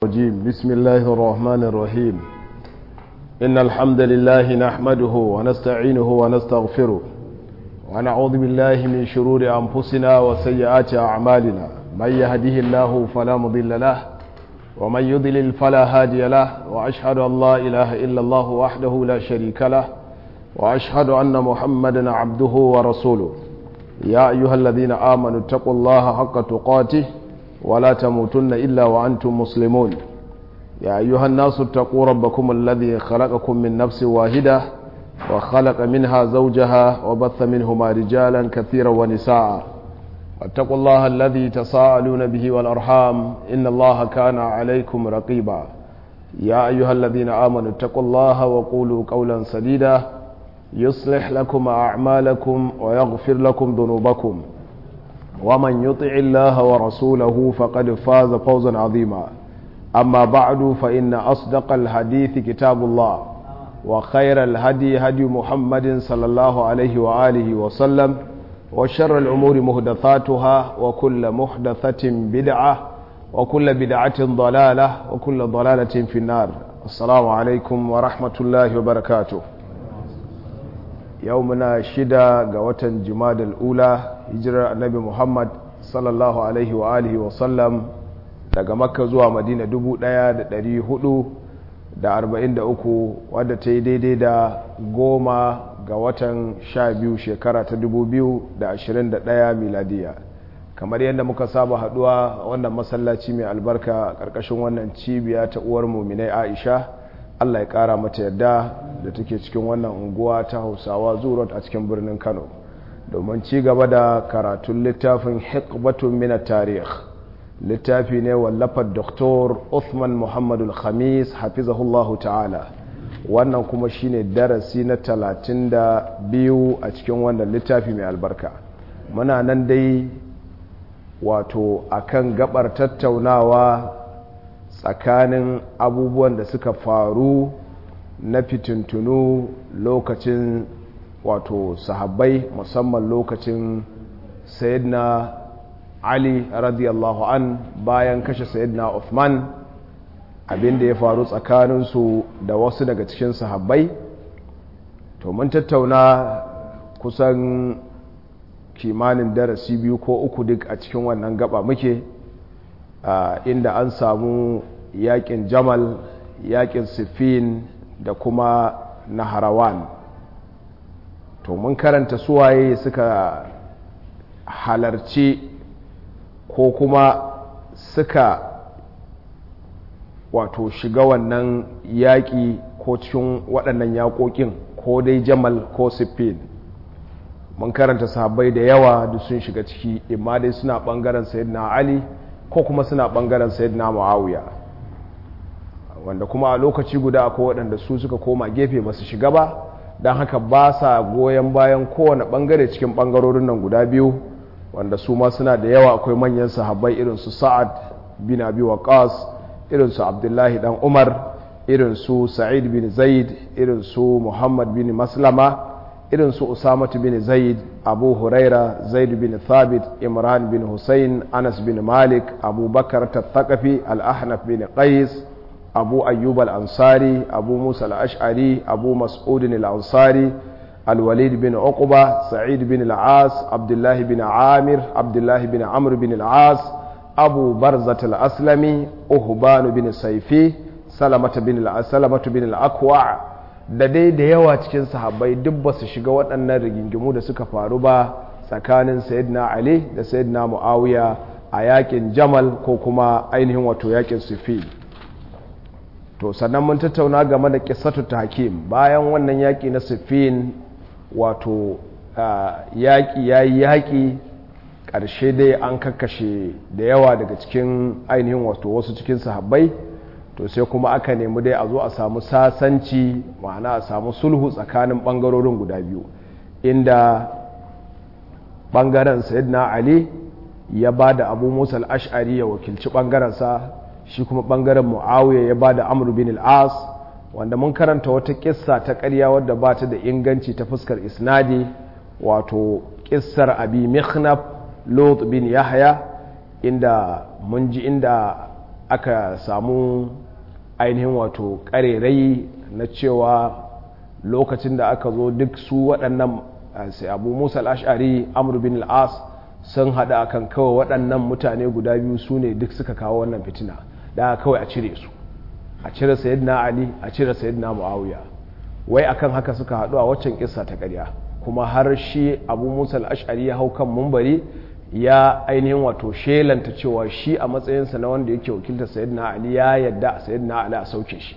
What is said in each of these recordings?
الرجيم بسم الله الرحمن الرحيم إن الحمد لله نحمده ونستعينه ونستغفره ونعوذ بالله من شرور أنفسنا وسيئات أعمالنا من يهده الله فلا مضل له ومن يضلل فلا هادي له وأشهد أن لا إله إلا الله وحده لا شريك له وأشهد أن محمدا عبده ورسوله يا أيها الذين آمنوا اتقوا الله حق تقاته ولا تموتن إلا وأنتم مسلمون يا أيها الناس اتقوا ربكم الذي خلقكم من نفس واحدة وخلق منها زوجها وبث منهما رجالا كثيرا ونساء واتقوا الله الذي تساءلون به والأرحام إن الله كان عليكم رقيبا يا أيها الذين آمنوا اتقوا الله وقولوا قولا سديدا يصلح لكم أعمالكم ويغفر لكم ذنوبكم ومن يطع الله ورسوله فقد فاز فوزا عظيما أما بعد فإن أصدق الحديث كتاب الله وخير الهدي هدي محمد صلى الله عليه وآله وسلم وشر الأمور مهدثاتها وكل محدثة بدعة وكل بدعة ضلالة وكل ضلالة في النار السلام عليكم ورحمة الله وبركاته يومنا شدة قوة جماد الأولى hijirar annabi muhammad sallallahu alaihi wa alihi wa sallam daga makka zuwa madina 1443 wadda ta yi daidai da goma ga watan sha biyu shekara ta 2021 miladiya kamar yadda muka saba haduwa wannan masallaci mai albarka karkashin wannan cibiya ta uwar muminai aisha allah ya kara mata yadda da take cikin wannan unguwa ta hausawa zurot a cikin birnin kano domin ci gaba da karatun littafin hikbatun mina tarih littafi ne wallafar doktor Uthman Muhammadu Khamis hafizahullahu ta'ala wannan kuma shine darasi na talatin da biyu a cikin wannan littafi mai albarka muna nan dai wato akan gabar tattaunawa tsakanin abubuwan da suka faru na fitintunu lokacin wato sahabbai musamman lokacin sayyidina ali radiyallahu an bayan kashe sayyidina Uthman abinda ya faru tsakaninsu da wasu daga cikin sahabbai to mun tattauna kusan kimanin darasi biyu ko uku duk a cikin wannan gaba muke inda an samu yakin jamal yakin siffin da kuma naharawan to mun karanta suwaye suka halarci ko kuma suka wato shiga wannan yaƙi ko cikin waɗannan yaƙoƙin ko dai jamal ko siffin mun karanta sahabbai da yawa da sun shiga ciki imma dai suna ɓangaren sayyidina ali ko kuma suna ɓangaren sayyidina muawiya wanda kuma a lokaci guda akwai waɗanda su suka koma gefe ba su shiga ba don haka ba sa goyon bayan kowane bangare cikin bangarorin nan guda biyu wanda su ma suna da yawa akwai manyan sahabbai irin su sa'ad bin abi waqas irin su abdullahi dan umar irin su sa'id bin zaid irin su muhammad bin maslama irin su usamatu bin zaid abu huraira zaid bin thabit imran bin hussein anas bin malik abubakar tattakafi al-ahnaf bin qais abu ayyub al-ansari abu musa al-ash'ari abu mas'ud al-ansari al-walid bin uqba sa'id bin al-as abdullah bin amir abdullah bin amr bin al-as abu barzat al-aslami uhban bin saifi salamata bin al-salamatu bin al-aqwa da dai da yawa cikin sahabbai duk ba su shiga waɗannan rigingimu da suka faru ba tsakanin sayyidina ali da sayyidina muawiya a yakin jamal ko kuma ainihin wato yakin sufi to sannan mun tattauna game da kisatu hakim bayan wannan yaƙi na siffin wato yaƙi ya yi yaƙi ƙarshe dai an kakkashe da yawa daga cikin ainihin wato wasu cikin sahabbai to sai kuma aka nemi dai a zo a samu sasanci ma'ana a samu sulhu tsakanin ɓangarorin guda biyu inda ɓangaren sayyidina ali ya ba da abu musa al'ash'ari ya wakilci ɓangarensa shi kuma bangaren muawiya ya ba da amur bin al'as wanda mun karanta wata kissa ta karya wadda ba ta da inganci ta fuskar isnadi wato kissar abi mikhnaf lot bin yahya inda mun ji inda aka samu ainihin wato ƙarerai na cewa lokacin da aka zo duk su waɗannan sai abu musa al'ashari amur bin al'as sun haɗa akan kawai waɗannan mutane guda biyu su ne duk suka kawo wannan fitina da kawai a cire su a cire sayyidina ali a cire sayyidina muawiya wai akan haka suka haɗu a waccan kissa ta ƙarya kuma har shi abu musa al'ashari ya hau kan mumbari ya ainihin wato shelanta cewa shi a matsayinsa na wanda yake wakiltar sayyidina ali ya yadda sayyidina ali a sauke shi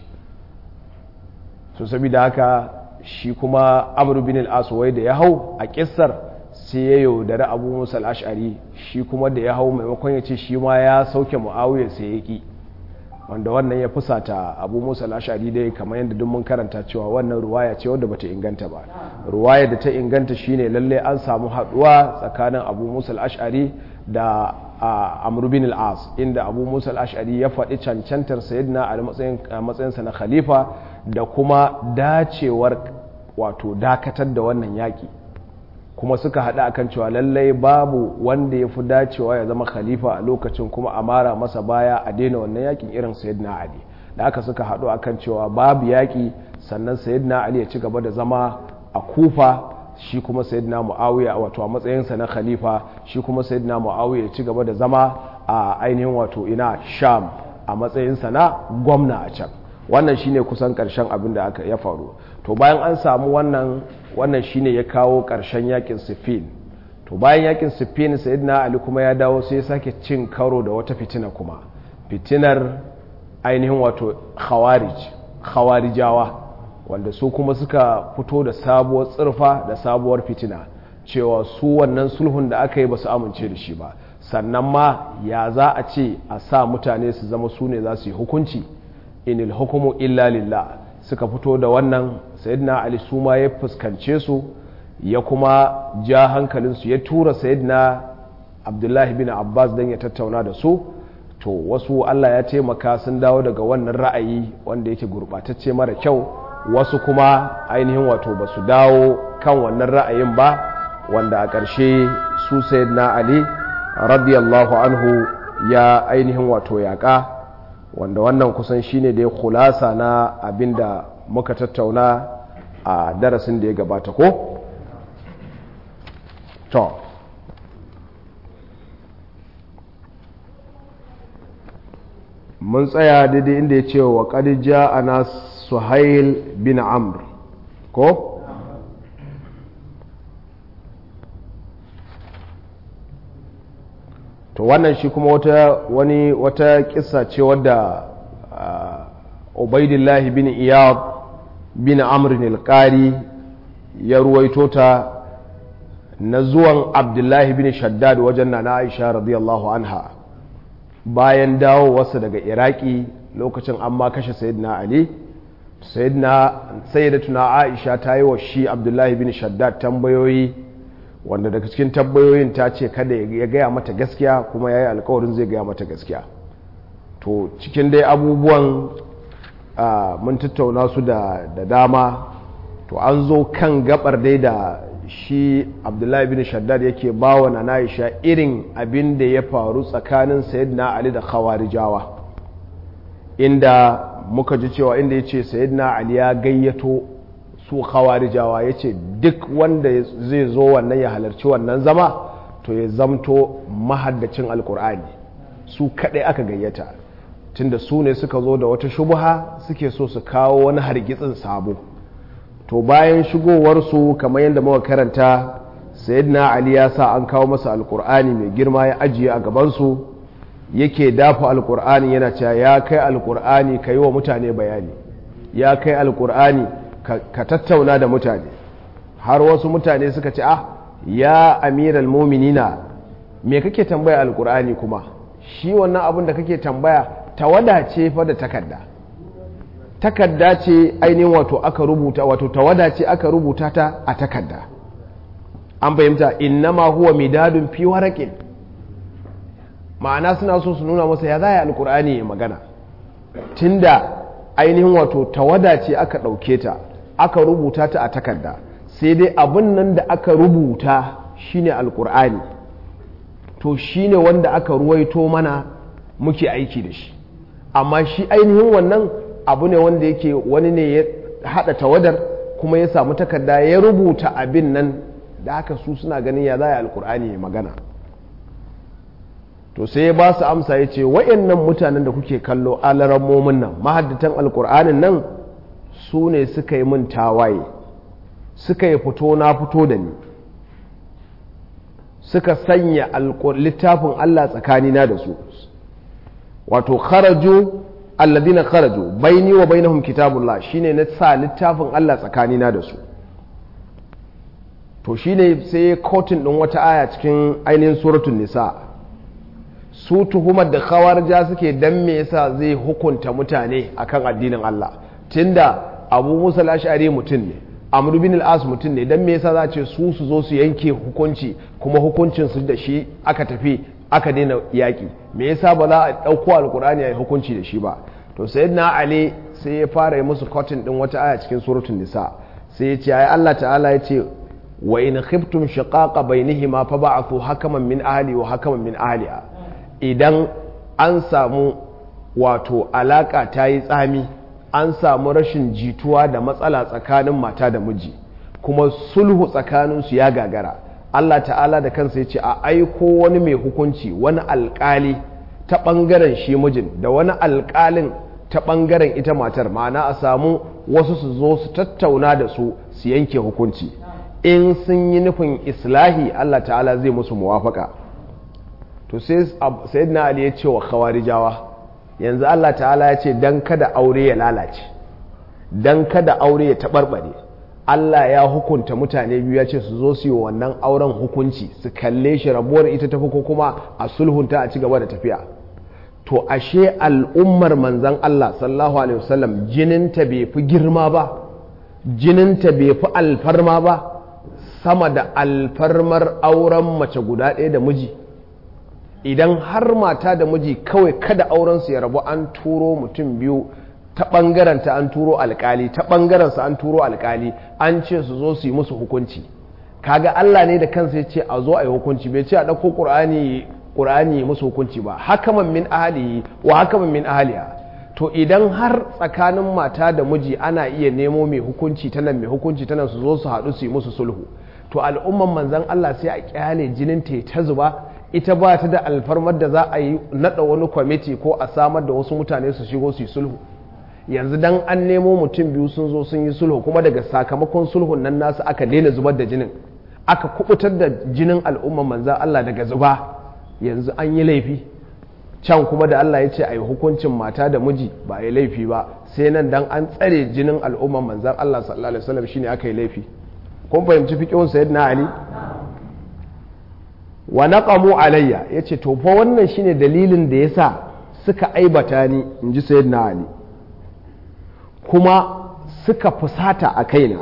so saboda haka shi kuma amru bin al-aswai da ya hau a kissar sai ya yaudari abu musa al-ash'ari shi kuma da ya hau maimakon ya ce shi ma ya sauke muawiya sai ya ki wanda wannan ya fusata abu musa al-ash'ari dai kamar yadda duk mun karanta cewa wannan ruwaya ce wadda bata inganta ba ruwaya da ta inganta shine lalle an samu haduwa tsakanin abu musa al-ash'ari da amru bin al-as inda abu musa al-ash'ari ya faɗi cancantar sayyidina a matsayinsa na khalifa da kuma dacewar wato dakatar da wannan yaƙi kuma suka haɗa akan cewa lallai babu wanda ya fi dacewa ya zama khalifa a lokacin kuma a mara masa baya a daina wannan yaƙin irin sayyidina ali da aka suka haɗu akan cewa babu yaƙi sannan sayyidina ali ya ci gaba da zama a kufa shi kuma sayyidina muawiya wato a matsayinsa na khalifa shi kuma sayyidina muawiya ya ci gaba da zama a ainihin wato ina sham a matsayinsa na gwamna a can wannan shine kusan karshen abin da aka ya faru to bayan an samu wannan wannan shine ya kawo karshen yakin siffin to bayan yakin siffin sayyidina ali kuma ya dawo sai ya sake cin karo da wata fitina kuma fitinar ainihin wato khawarij khawarijawa wanda su kuma suka fito da sabuwar tsirfa da sabuwar fitina cewa su wannan sulhun da aka yi ba su amince da shi ba sannan ma ya za a ce a sa mutane su zama su ne za su yi hukunci inil hukumu illa lillah suka fito da wannan sayyidina ali su ma ya fuskance su ya kuma ja hankalinsu ya tura sayyidina abdullahi bin abbas don ya tattauna da su to wasu allah ya taimaka sun dawo daga wannan ra'ayi wanda yake gurɓatacce mara kyau wasu kuma ainihin wato ba su dawo kan wannan ra'ayin ba wanda a ƙarshe su sayyidina ali radiyallahu anhu ya ainihin wato yaƙa wanda wannan kusan shine da ya kulasa na abinda muka tattauna a darasin da ya gabata ko? to mun tsaya daidai inda ya ce wa ƙadija ana suhail bin amr ko? to wannan shi kuma wata wani wata kissa ce wadda ubaidillahi bin iyad bin amrin alƙari ya ruwaito ta na zuwan abdullahi bin shaddad wajen na aisha radiyallahu anha bayan dawo wasu daga iraki lokacin an ma kashe sayyidina ali sayyidatuna aisha ta yi wa shi abdullahi bin shaddad tambayoyi wanda daga cikin tabbayoyin ta ce kada ya gaya mata gaskiya kuma ya yi alkawarin zai gaya mata gaskiya to cikin dai abubuwan mun tattauna su da dama to an zo kan gabar dai da shi abdullahi bin shaddad yake bawa na na'isha irin abin da ya faru tsakanin sayyidina ali da khawarijawa inda muka ji cewa inda ya ce sayyidina ali ya gayyato su khawarijawa ya ce duk wanda zai zo wannan ya halarci wannan zama to ya zamto mahaddacin alkur'ani su kaɗai aka gayyata tunda su ne suka zo da wata shubuha suke so su kawo wani hargitsin sabo to bayan shigowarsu kamar yadda muka karanta sayyidina ali ya sa an kawo masa alkur'ani mai girma ya ajiye a gabansu yake dafa alkur'ani yana cewa ya kai alkur'ani ka yi wa mutane bayani ya kai alkur'ani ka tattauna da mutane har wasu mutane suka ce ah ya amiral muminina me kake tambaya alkur'ani kuma shi wannan abin da kake tambaya tawada ce fa da takarda takarda ce ainihin wato aka rubuta wato tawada ce aka rubuta ta a takarda an fahimta innama huwa midadun fi waraqin ma'ana suna so su nuna masa ya zaya alkur'ani ya magana tunda ainihin wato tawada ce aka ɗauke ta aka rubuta ta a takarda sai dai abin nan da aka rubuta shine alkur'ani to shine wanda aka ruwaito mana muke aiki da shi amma shi ainihin wannan abu ne wanda yake wani ne ya haɗa tawadar kuma ya samu takarda ya rubuta abin nan da haka su suna ganin ya za a alkur'ani ya magana to sai ya ba su amsa ya ce wa'annan mutanen da kuke kallo alarammomin nan mahaddatan alkur'anin nan su ne suka yi min tawaye suka yi fito na fito da ni suka sanya littafin Allah tsakanina da su wato kharaju alladina kharaju baini wa bainahum kitabullah shine na sa littafin Allah tsakanina da su to shine sai kotun din wata aya cikin ainihin suratul nisa su tuhumar da khawarja suke dan me yasa zai hukunta mutane akan addinin Allah tunda Abu Musa al-Ash'ari mutum ne Amr bin al-As mutum ne dan me yasa za ce su su zo su yanke hukunci kuma hukuncin su da shi aka tafi aka daina yaki me yasa ba za a dauko alkur'ani ya yi hukunci da shi ba to sayyidina Ali sai ya fara yi musu cotton din wata aya cikin suratul nisa sai ya ce ai Allah ta'ala ya ce wa in khiftum shiqaqa bainihima fab'athu hakaman min ahli wa hakaman min ahliha idan an samu wato alaka ta yi tsami an samu rashin jituwa da matsala tsakanin mata da miji kuma sulhu tsakaninsu ya gagara Allah ta'ala da kansa ya ce a aiko wani mai hukunci wani alkali ta ɓangaren shi mijin da wani alkalin ta ɓangaren ita matar ma'ana a samu wasu su zo su tattauna da su su yanke hukunci in sun yi nufin islahi Allah ta'ala zai musu muwafaka to sai sayyidina ali ya ce wa khawarijawa yanzu Allah ta'ala ya ce dan kada aure ya lalace dan kada aure ya taɓarɓare Allah ya hukunta mutane biyu ya ce su zo su yi wannan auren hukunci su kalle shi rabuwar ita tafi ko kuma a sulhunta a ci gaba da tafiya to ashe al'ummar manzan Allah sallallahu alaihi wasallam jininta bai fi girma ba jininta bai fi alfarma ba sama da alfarmar auren mace guda ɗaya da miji idan har mata da miji kawai kada aurensu ya rabu an turo mutum biyu ta ɓangaranta an turo alkali ta ɓangarensa an turo alkali an ce su zo su yi musu hukunci kaga Allah ne da kansa ya ce a zo a yi hukunci bai ce a ɗauko ƙur'ani ƙur'ani musu hukunci ba hakaman min ahali wa hakaman min ahaliya to idan har tsakanin mata da miji ana iya nemo mai hukunci ta nan mai hukunci ta nan su zo su haɗu su yi musu sulhu to al'umman manzan Allah sai a kyale jinin ta ta zuba ita ba ta da alfarmar da za a yi naɗa wani kwamiti ko a samar da wasu mutane su shigo su yi sulhu yanzu dan an nemo mutum biyu sun zo sun yi sulhu kuma daga sakamakon sulhun nan nasu aka daina zubar da jinin aka kubutar da jinin al'umman manzan Allah daga zuba yanzu an yi laifi can kuma da Allah ya ce a yi hukuncin mata da miji ba a yi laifi ba sai nan dan an tsare jinin al'umman manzan Allah sallallahu alaihi wasallam shine aka yi laifi kun fahimci fiqhun sayyidina Ali wa naqamu alayya yace to fa wannan shine dalilin da yasa suka aibata ni inji sayyidina Ali kuma suka fusata a kaina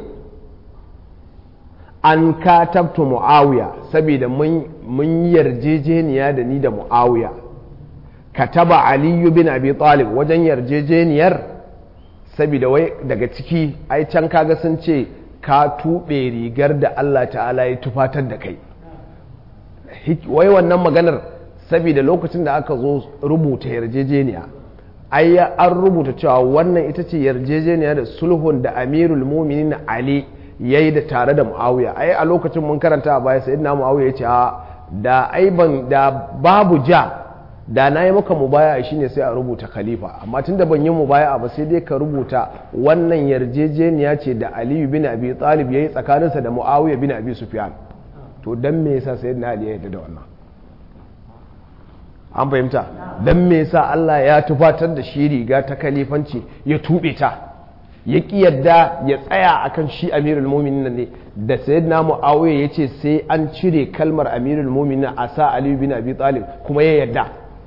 an katabtu mu'awiya saboda mun yarjejeniya da ni da mu'awiya kataba aliyu bin abi talib wajen yarjejeniyar saboda wai daga ciki ai can kaga sun ce ka tuɓe rigar da Allah ta'ala ya tufatar da kai wai wannan maganar saboda lokacin da aka zo rubuta yarjejeniya ai an rubuta cewa wannan ita ce yarjejeniya da sulhun da amirul muminin ali ya yi da tare da muawiya ai a lokacin mun karanta a baya sai na muawiya ya ce da ai ban da babu ja da na yi maka mubaya shine sai a rubuta khalifa amma tun da ban yi mubaya ba sai dai ka rubuta wannan yarjejeniya ce da aliyu bin abi talib ya yi tsakaninsa da muawiya bin abi sufyan to dan me yasa sayyidina ali ya yarda da wannan an fahimta don me yasa Allah ya tufatar da shi riga ta kalifanci ya tube ta ya ki yadda ya tsaya akan shi amirul mu'minin ne da sayyidina muawiya yace sai an cire kalmar amirul mu'minin a sa ali bin abi talib kuma ya yadda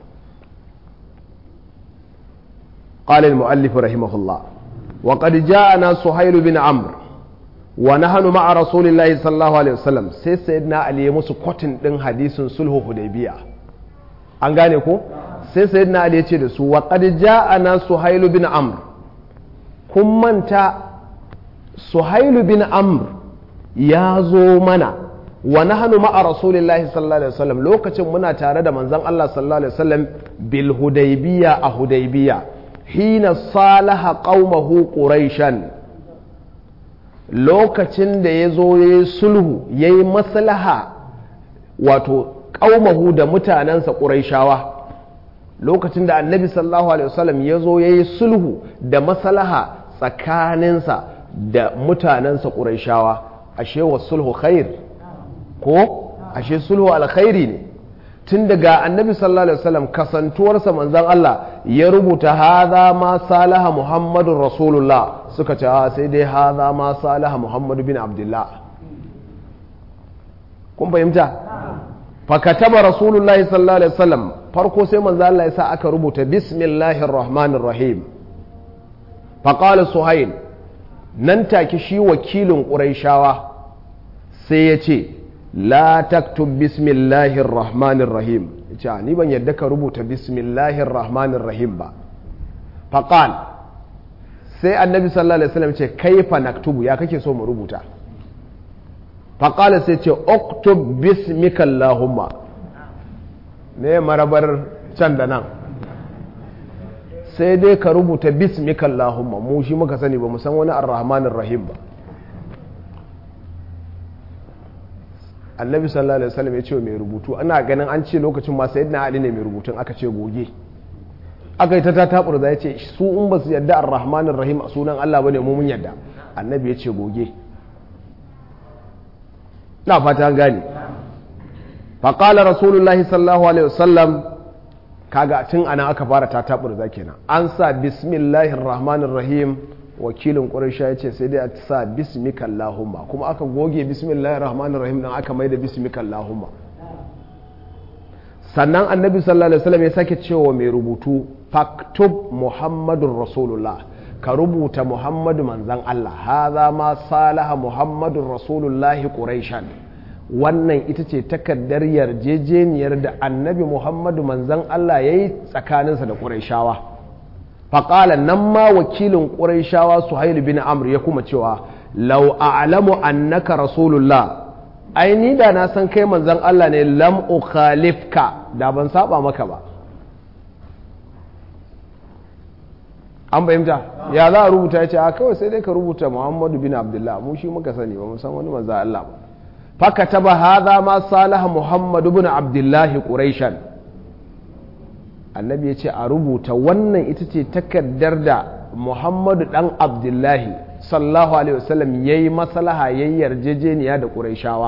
قال المؤلف رحمه الله وقد جاءنا سهيل بن عمرو ونحن مع رسول الله صلى الله عليه وسلم sai sayyidina ali ya musu kwatin din hadisin sulhu hudaybiya an gane ko sai sayyidina ali ya ce da su wa qad ja'ana suhailu bin amr kun manta suhailu bin amr ya zo mana wa nahnu ma'a rasulillahi sallallahu alaihi wasallam lokacin muna tare da manzon Allah sallallahu alaihi wasallam bil hudaybiya a hudaybiya hina salaha qaumahu quraishan lokacin da ya zo ya yi sulhu ya yi maslaha wato ƙaumahu da mutanensa ƙuraishawa lokacin da annabi sallallahu alaihi wasallam ya zo ya yi sulhu da maslaha tsakaninsa da mutanensa ƙuraishawa ashe wa sulhu khair ko ashe sulhu alkhairi ne tun daga annabi sallallahu alaihi wasallam kasantuwarsa manzon Allah ya rubuta hadha ma salaha muhammadun rasulullah suka ce sai dai hadha ma salaha muhammadu bin abdullah kun fahimta fakataba rasulullahi sallallahu alaihi wasallam farko sai manzo Allah ya sa aka rubuta bismillahir rahmanir rahim faqala suhail nan take shi wakilin quraishawa sai ya ce la taktub bismillahir rahmanir rahim ce ni ban yadda ka rubuta bismillahir rahmanir rahim ba faqal sai annabi sallallahu alaihi wasallam ce kaifa naktubu ya kake so mu rubuta faqala sai ce uktub bismika allahumma ne marabar can da nan sai dai ka rubuta bismika allahumma mu shi muka sani ba mu san wani ar-rahmanir rahim ba annabi sallallahu alaihi wasallam ya ce mai rubutu ana ganin an ce lokacin ma sayyidina ali ne mai rubutun aka ce goge aka yi ta tatabur da ya ce su in ba su yadda ar-rahmanir rahim a sunan Allah bane mu mun yadda annabi ya ce goge na fata gane fa qala rasulullahi sallallahu alaihi wasallam kaga tun ana aka fara tatabur da kenan an sa bismillahir rahmanir rahim wakilin ƙuraisha ya ce sai dai a sa bismika Allahumma kuma aka goge bismillahir rahmanir rahim dan aka mai da bismika Allahumma sannan annabi sallallahu alaihi wasallam ya sake cewa mai rubutu faktub muhammadun rasulullah ka rubuta muhammadu manzan Allah haza ma salaha muhammadun rasulullah quraishan wannan ita ce takardar yarjejeniyar da annabi muhammadu manzan Allah yayi tsakaninsa da quraishawa faƙala nan ma wakilin ƙuraishawa suhail bin amr ya kuma cewa lau a'lamu annaka rasulullah ai ni da na san kai manzon Allah ne lam ukhalifka da ban saba maka ba an fahimta ya za a rubuta ya ce a kawai sai dai ka rubuta muhammadu bin abdullah mu shi muka sani ba mu san wani manzon Allah ba fakataba hadha ma salaha muhammadu bin abdullah quraishan annabi ya ce a rubuta wannan ita ce takardar da muhammadu dan abdullahi sallahu alaihi wasallam ya yi masalaha ya yi yarjejeniya da ƙuraishawa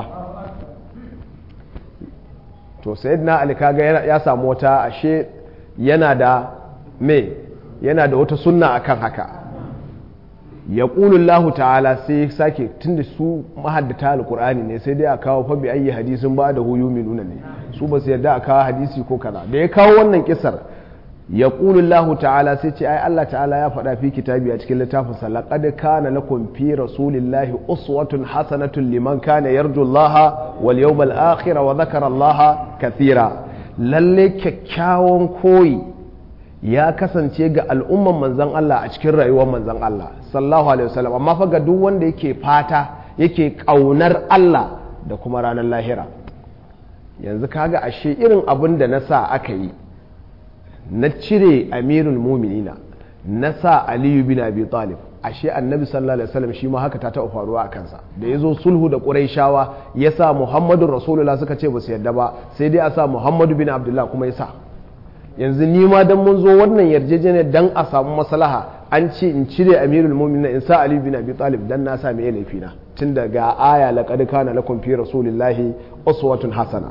to sayyidina ali kaga ya samu wata ashe yana da me yana da wata sunna akan haka ya ƙulullahu ta'ala sai sake tunda su mahaddata alƙur'ani ne sai dai a kawo fabi ayi hadisin ba da huyu nuna ne su ba su yarda a kawo hadisi ko kaza da ya kawo wannan kisar ya ƙulullahu ta'ala sai ce ai Allah ta'ala ya faɗa fi kitabi a cikin littafin sa laqad kana lakum fi rasulillahi uswatun hasanatun liman kana yarju Allah wal yawmal akhir wa dhakara Allah kathira lalle kyakkyawan koyi ya kasance ga al'umman manzan Allah a cikin rayuwar manzan Allah sallallahu alaihi wasallam amma fa ga duk wanda yake fata yake kaunar Allah da kuma ranar lahira yanzu kaga ashe irin abin da na sa aka yi na cire amirul muminina na sa aliyu bin abi talib ashe annabi sallallahu alaihi wasallam shi ma haka ta taɓa faruwa a kansa da ya zo sulhu da ƙuraishawa ya sa muhammadu rasulullah suka ce ba su yadda ba sai dai a sa muhammadu bin abdullah kuma ya sa yanzu ni ma dan mun zo wannan yarjejeniyar dan a samu maslaha an ce in cire amirul mu'minin in sa ali bin abi talib dan na sa mai laifi na tun daga aya laqad kana lakum fi rasulillahi uswatun hasana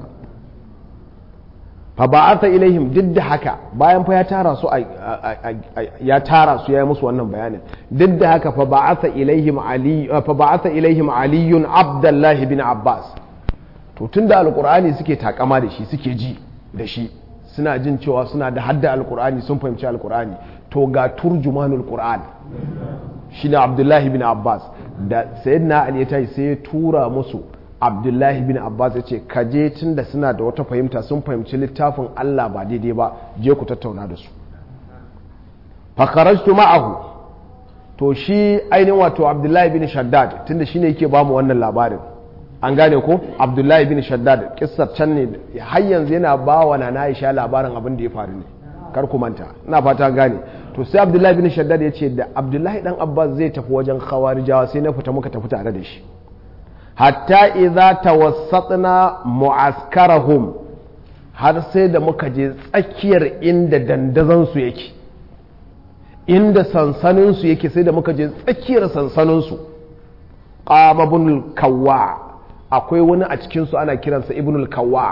fa ba'atha ilaihim duk da haka bayan fa ya tara su ya tara su ya yi musu wannan bayanin duk da haka fa ba'atha ilaihim ali fa ba'atha ilaihim aliyun abdullahi bin abbas to tunda alqur'ani suke takama da shi suke ji da shi suna jin cewa suna da hadda alkur'ani sun fahimci alkur'ani to ga turjumanul qur'an shine abdullahi bin abbas da sayyidina ali ya tashi sai ya tura musu abdullahi bin abbas ya ce ka je tun da suna da wata fahimta sun fahimci littafin allah ba daidai ba je ku tattauna da su fakarajtu ma'ahu to shi ainihin wato abdullahi bin shaddad tunda shine yake bamu wannan labarin an gane ko abdullahi bin shaddad kissar can ne har yanzu yana ba wa na aisha labarin abin da ya faru ne kar ku manta ina fata gane to sai abdullahi bin shaddad ya ce da abdullahi dan abbas zai tafi wajen khawarijawa sai na fita muka tafi tare da shi hatta idza tawassatna mu'askarahum har sai da muka je tsakiyar inda dandazon su yake inda sansanin su yake sai da muka je tsakiyar sansanin su qama ibnul kawwa akwai wani a cikin su ana kiransa ibnul kawwa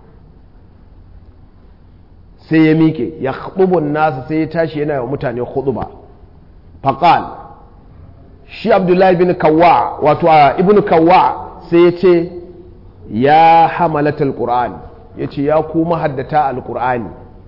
sai ya miƙe ya khutubun nasa sai ya tashi yana wa mutane khutuba faqal shi abdullahi bin kawwa wato ibnu kawwa sai ya ce ya hamalatul qur'an ya ce ya ku mahaddata alqur'ani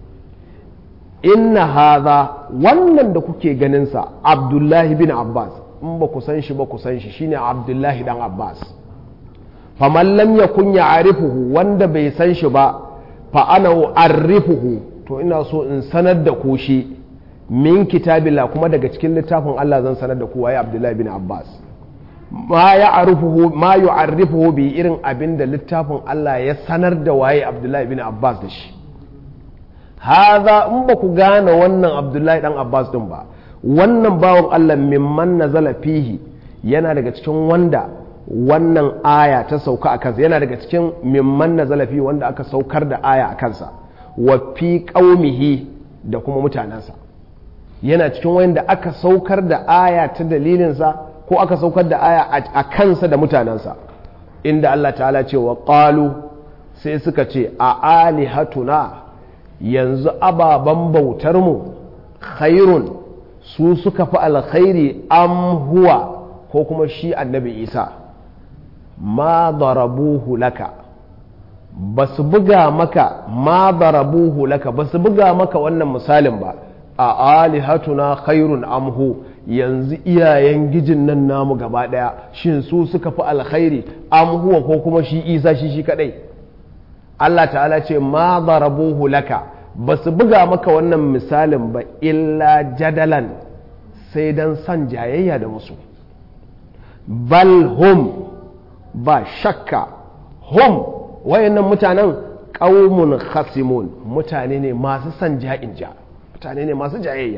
inna hadha wannan da kuke ganinsa abdullahi bin abbas in ba ku san shi ba ku san shi shine abdullahi dan abbas faman lam yakun ya'rifuhu wanda bai san shi ba fa ana u'arrifuhu to ina so in sanar da ku shi min kitabila kuma daga cikin littafin Allah zan sanar da ku waye Abdullahi bin Abbas ma ya'rifuhu ma yu'arrifuhu bi irin abin da littafin Allah ya sanar da waye Abdullahi bin Abbas da shi haza in ba ku gane wannan Abdullahi dan Abbas din ba wannan bawon Allah mimman nazala fihi yana daga cikin wanda wannan aya ta sauka a kansa yana daga cikin mimman na zalafi wanda aka saukar da aya a kansa wa fi ƙaumihi da kuma mutanensa yana cikin wanda aka saukar da aya ta dalilinsa ko aka saukar da aya a kansa da mutanensa inda Allah ta'ala ce wa ƙalu sai suka ce a alihatuna yanzu ababen bautarmu khairun su suka fi alkhairi am huwa ko kuma shi annabi isa ma darabuhu laka ba su buga maka ma darabuhu laka ba su buga maka wannan misalin ba a alihatuna khairun amhu yanzu iyayen gijin nan namu gaba daya shin su suka fi alkhairi amhuwa ko kuma shi isa shi shi kadai Allah ta'ala ce ma darabuhu laka ba su buga maka wannan misalin ba illa jadalan sai dan san jayayya da musu bal hum ba shakka hum wayannan mutanen ƙaumun khasimun mutane ne masu son ja'in ja mutane ne masu jayayya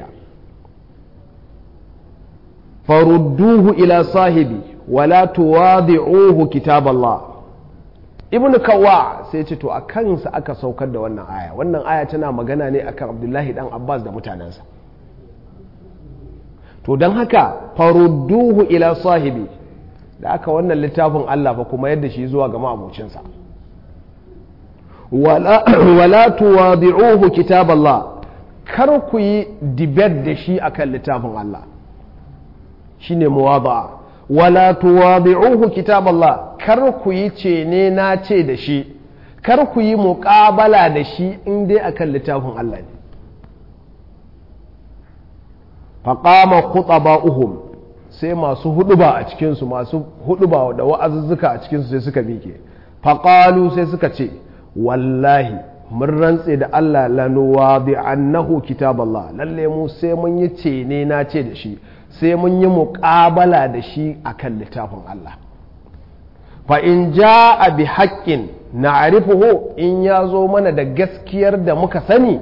farudduhu ila sahibi wala tuwadi'uhu kitaballah ibn kawwa sai ce to a kansa aka saukar da wannan aya wannan aya tana magana ne akan abdullahi dan abbas da mutanensa to don haka farudduhu ila sahibi da aka wannan littafin Allah fa kuma yadda shi zuwa ga ma'abucinsa wala tuwadi'uhu kitab Allah kar ku yi dibet da shi akan littafin Allah shine muwada'a wala tuwadi'uhu kitab Allah kar ku yi ce ne na ce da shi kar ku yi muƙabala da shi in dai akan littafin Allah ne faqama khutaba'uhum sai masu huduba a cikinsu masu huduba da wa'azuzzuka a cikinsu sai suka miƙe faƙalu sai suka ce wallahi mun rantse da Allah lanuwa bi annahu kitab Allah lalle mu sai mun yi ce ne na ce da shi sai mun yi muƙabala da shi akan littafin Allah fa in ja'a bi haqqin na'rifuhu in ya zo mana da gaskiyar da muka sani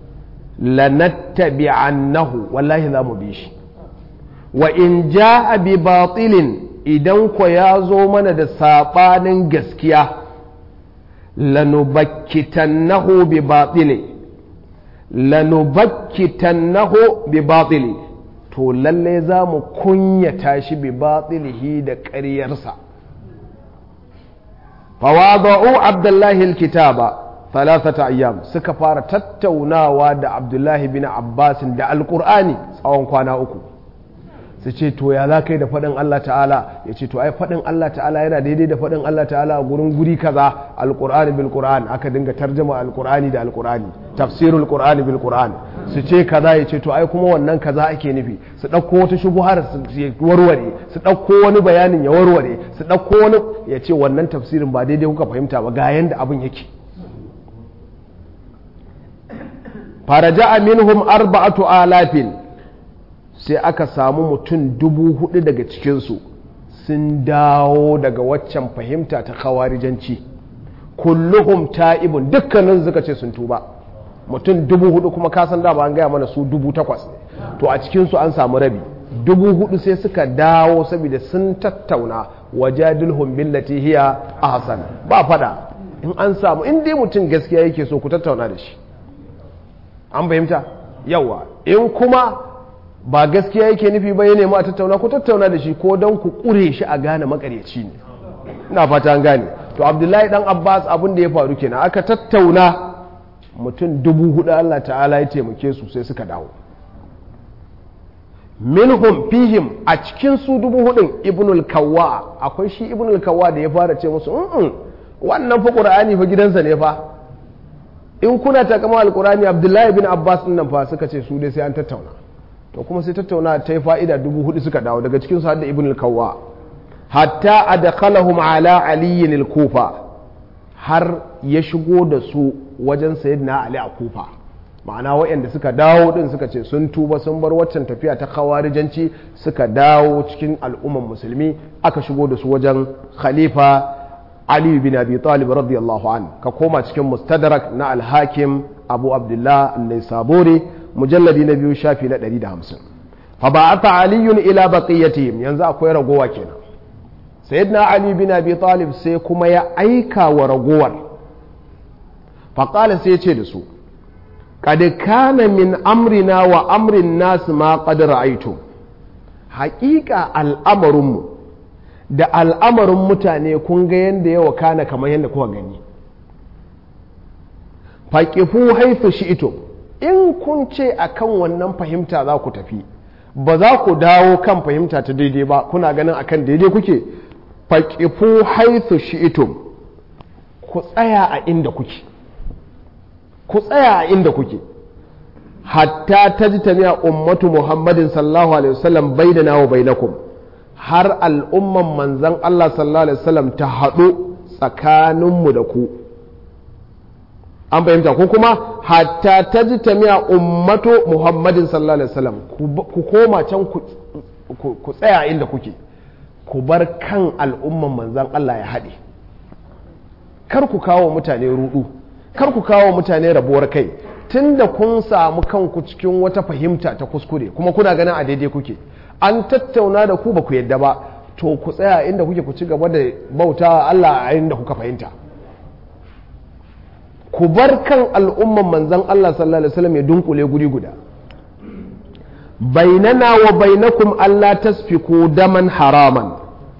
lanattabi'annahu wallahi za mu bi shi wa in ja'a bi batilin idan ko ya zo mana da saɓanin gaskiya lanubakkitannahu bi batili lanubakkitannahu bi batili to lalle za mu kunyata shi bi batilihi da ƙaryarsa fawada'u abdullahi alkitaba thalathata ayyam suka fara tattaunawa da abdullahi bin abbasin da alkur'ani tsawon kwana uku su ce to ya za kai da faɗin Allah ta'ala ya ce to ai faɗin Allah ta'ala yana daidai da faɗin Allah ta'ala a gurin guri kaza alƙur'ani bil qur'an aka dinga tarjama alƙur'ani da alƙur'ani tafsirul qur'ani bil qur'an su ce kaza ya ce to ai kuma wannan kaza ake nufi su ɗauko wata shubuhar su warware su ɗauko wani bayanin ya warware su ɗauko wani ya ce wannan tafsirin ba daidai kuka fahimta ba ga yanda abin yake faraja minhum arba'atu alafin sai aka samu mutum dubu hudu daga cikinsu sun dawo daga waccan fahimta ta khawarijanci kulluhum ta'ibun dukkanin suka ce sun tuba mutum dubu hudu kuma kasan dama an gaya mana su dubu takwas ne to a cikinsu an samu rabi dubu hudu sai suka dawo saboda sun tattauna wajadilhum billati hiya ahsan ba fada in an samu in dai mutum gaskiya yake so ku tattauna da shi an fahimta yawa in kuma ba gaskiya yake nufi ba ya nemi a tattauna ku tattauna da shi ko don ku kure shi a gane makaryaci ne ina fata an gane to abdullahi dan abbas abin da ya faru kenan aka tattauna mutum dubu hudu allah ta'ala ya taimake su sai suka dawo minhum fihim a cikin su dubu hudun ibnul kawwa akwai shi ibnul kawwa da ya fara ce musu mm wannan fa qur'ani fa gidansa ne fa in kuna takama alqur'ani abdullahi bin abbas din nan fa suka ce su dai sai an tattauna to kuma sai tattauna ta yi fa'ida dubu hudu suka dawo daga cikin su hadda ibnul kawwa hatta adkhalahum ala aliyin al-kufa har ya shigo da su wajen sayyidina ali a kufa ma'ana waɗanda suka dawo din suka ce sun tuba sun bar waccan tafiya ta khawarijanci suka dawo cikin al'umman musulmi aka shigo da su wajen khalifa ali bin abi talib radiyallahu an ka koma cikin mustadrak na al-hakim abu abdullah an-naisaburi mujalladi na biyu shafi na 150 fa ba'atha aliyun ila baqiyatihim yanzu akwai ragowa kenan sayyidina ali bin abi talib sai kuma ya aika wa ragowar faƙala sai ce da su kad kana min amrina wa amrin nas ma qad ra'aytum haƙiƙa al'amarinmu da al'amarin mutane kun ga yadda yawa kana kamar yadda kuka gani faƙifu haifu shi ito in kun ce akan wannan fahimta za ku tafi ba za ku dawo kan fahimta ta daidai ba kuna ganin akan daidai kuke faƙifu haithu shi'itum ku tsaya a inda kuke ku tsaya a inda kuke hatta ta ji tamiya ummatu muhammadin sallallahu alaihi wasallam bai da nawa bai har al'umman manzan Allah sallallahu alaihi wasallam ta haɗu tsakaninmu da ku an fahimta ko kuma hatta ta ji tamiya ummatu muhammadin sallallahu alaihi wasallam ku koma can ku tsaya inda kuke ku bar kan al'umman manzan Allah ya haɗe kar ku kawo mutane rudu kar ku kawo mutane rabuwar kai tunda kun samu kanku cikin wata fahimta ta kuskure kuma kuna ganin a daidai kuke an tattauna da ku ba ku yadda ba to ku tsaya inda kuke ku ci gaba da bauta Allah a inda kuka fahimta ku bar kan al'umman manzan Allah sallallahu alaihi wasallam ya dunkule guri guda bainana wa bainakum Allah tasfiku daman haraman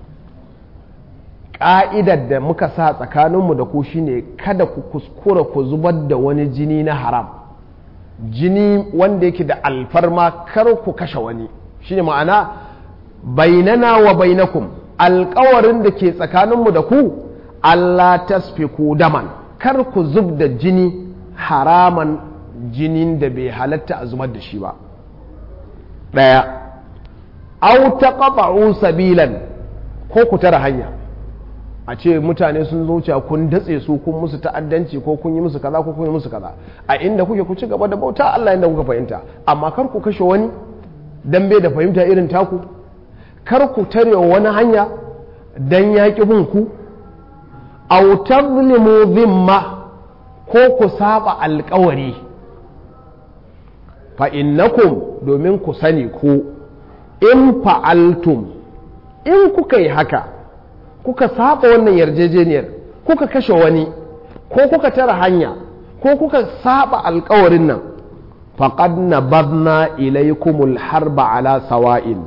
ƙa'idar da muka sa tsakaninmu da ku shine kada ku kuskura ku zubar da wani jini na haram jini wanda yake da alfarma kar ku kashe wani shine ma'ana bainana wa bainakum alkawarin da ke tsakaninmu da ku Allah tasfiku daman kar ku zub da jini haraman jinin da bai halatta a zubar da shi ba ɗaya au taqata'u sabilan ko ku tara hanya a ce mutane sun zuciya kun datse su kun musu ta'addanci ko kun yi musu kaza ko kun yi musu kaza a inda kuke ku ci gaba da bauta Allah inda kuka fahimta amma kar ku kashe wani dan bai da fahimta irin taku kar ku tare wani hanya dan yaƙi bin ku aw tazlimu dhimma ko ku saba alƙawari fa innakum domin ku sani ku in fa'altum in kuka yi haka kuka saba wannan yarjejeniyar kuka kashe wani ko kuka tara hanya ko kuka saba alkawarin nan faqad nabadna ilaykumul harba ala sawa'in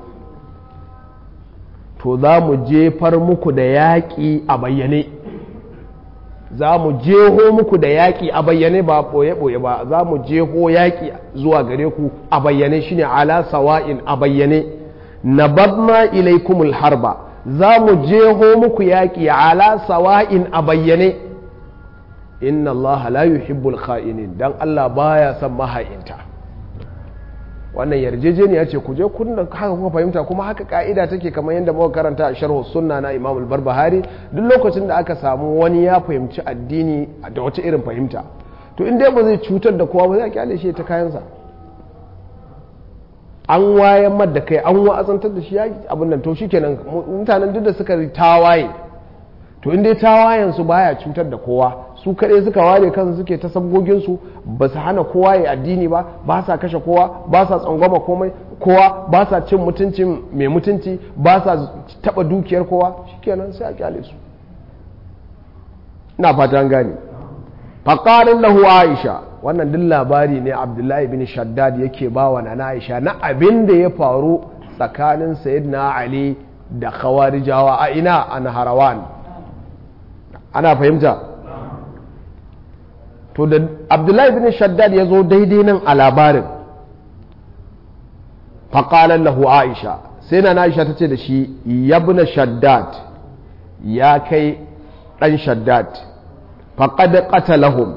to za mu jefar muku da yaƙi a bayyane za mu jeho muku da yaƙi a bayyane ba ɓoye-ɓoye ba za mu jeho yaƙi zuwa gare ku a bayyane shine ala sawa'in a bayyane nabadna ilaykumul harba za mu jeho muku yaƙi ala sawa'in a bayyane inna Allah la yuhibbul kha'inin dan Allah baya son maha'inta wannan yarjejeniya ce ku je kun haka kuka fahimta kuma haka ka'ida take kamar yadda muka karanta a sharhu sunna na Imam al-Barbahari duk lokacin da aka samu wani ya fahimci addini da wata irin fahimta to in dai ba zai cutar da kowa ba zai kyale shi ta kayansa an wayan da kai an wa'azantar da shi ya abin nan to shikenan mutanen duk da suka tawaye to in dai tawayensu baya cutar da kowa su kaɗai suka ware kansu suke ta sabgoginsu ba su hana kowa ya addini ba ba sa kashe kowa ba sa tsangwama komai kowa ba sa cin mutuncin mai mutunci ba sa taɓa dukiyar kowa shikenan sai a kyale su ina fata an gane faƙarin lahu aisha wannan duk labari ne abdullahi bin shaddad yake ba wa na aisha na abin da ya faru tsakanin sayyidina ali da khawarijawa a ina a naharawan ana fahimta to da abdullahi bin shaddad ya zo daidai nan a labarin faƙalar lahu aisha sai na aisha ta ce da shi yabna shaddad ya kai ɗan shaddad faƙad ƙatalahum